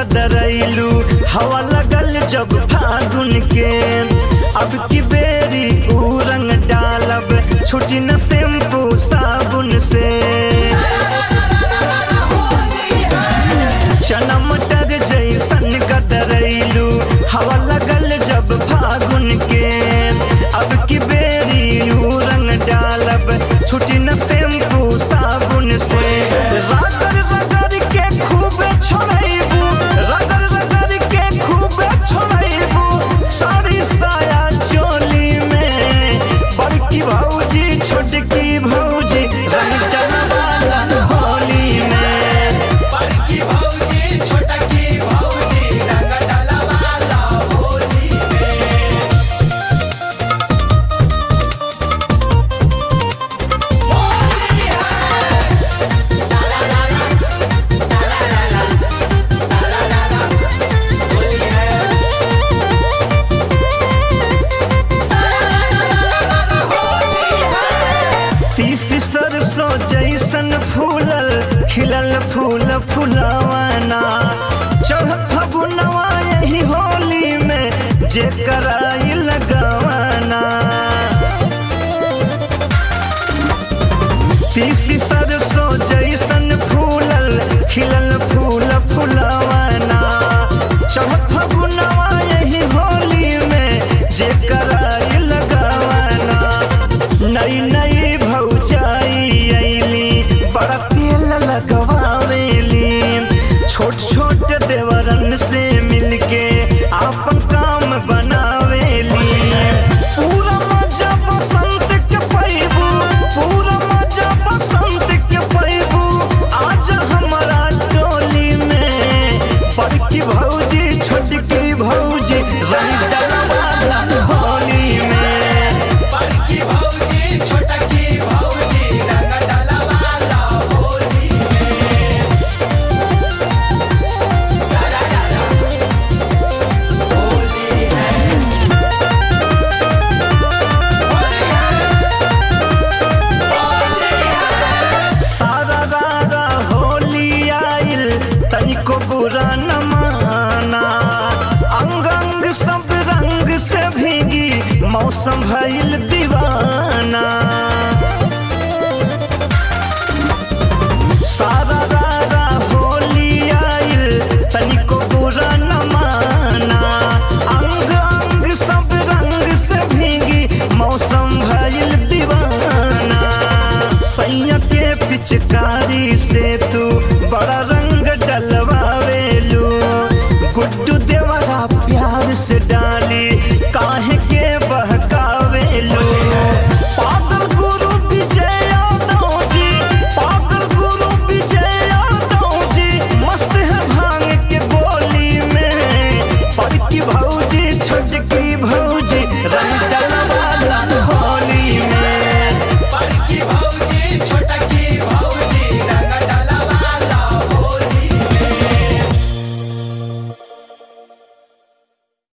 गदरैलू हवा लगल जब फागुन के अब की बेरी ऊ रंग डालब छुटी न शैम्पू साबुन से चना मटर जैसन गदरैलू हवा लगल जब फागुन के अब की बेरी ऊ रंग डालब छुटी न शैम्पू साबुन से रगड़ रगड़ के खूबे छोड़ैबू रगड़ रगड़ के खूबे छोड़ैबू साड़ी साया चोली में बड़की भौजी छोटकी भौजी रंग डलवाला होली में बड़की भौजी छोटकी भौजी रंग डलवाला होली में होली है साला लाला साला लाला साला लाला होली है साला लाला होली है तीस सरसों जैसन फूलल खिलल फूल फुलवाना चढ़ फगुनवा यही होली में जे कराई लगवाना तीस सरसों जैसन फूलल खिलल फूल फुलवाना चढ़ फगुनवा यही होली में जे कराई लगवाना नई नई भौजाई अइली बड़ा तेल लगवावेली छोट छोट देवरन से मिलके आपन काम बनावेली पूरा मजा बसंत के पैबू पूरा मजा बसंत के पैबू आज हमारा टोली में बड़की भौजी छोटकी भौजी रंग डलवाला होली में बड़की भौजी छोटकी भौजी रंग डलवाला होली में साला लाला होली है होली है होली है सारा रारा होली आइल तनिको बुरा न माना अंग अंग सब रंग से भीगी मौसम भइल दीवाना सारा रारा होली आइल तनिको बुरा न माना अंग अंग सब रंग से भीगी मौसम भइल दीवाना सैया के पिचकारी से